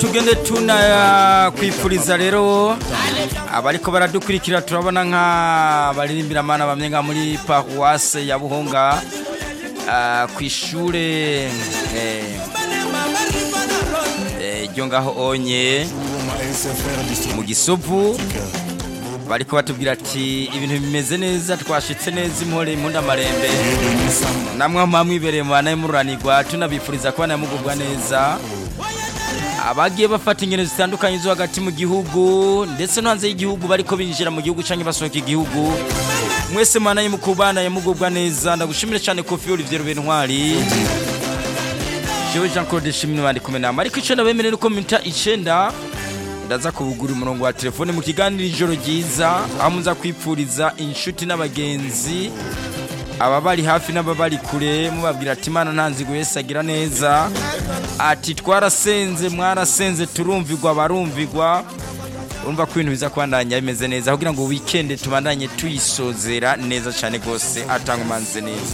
tugende tunakwifuriza rero abariko baradukurikira turabona nk'abaririmbira amana bamwe nka muri paruwase ya buhonga ah, kw'ishure eh, eh, ryo ngaho onye mu gisovu bariko batubwira ati ibintu bimeze neza twashitse neza impore impundamarembe namwe mwamwibereye mu bana y'umururanirwa tunabifuriza kubana mugubwa neza abagiye bafata ingendo zitandukanye zo hagati mu gihugu ndetse no hanze y'igihugu bariko binjira mu gihugu canke basohoka igihugu mwese mana mukubana mugubwa neza ndagushimire cyane kofi Olivier Bentwari jewe Jean Claude Shimini bandi kumwe nama ariko icenda bemerera uko minota icenda ndaza kubugura umurongo wa telefone mu kiganiro ijoro ryiza aho muza kwipfuriza inshuti n'abagenzi aba bari hafi n'ababari kure mubabwira ati imana ntanzigo wese agira neza ati twarasenze mwarasenze turumvigwa barumvigwa urumva ko ibintu biza kubandanya bimeze neza kugira ngo wikende tubandanye tuyisozera neza cyane rwose atanga umanze neza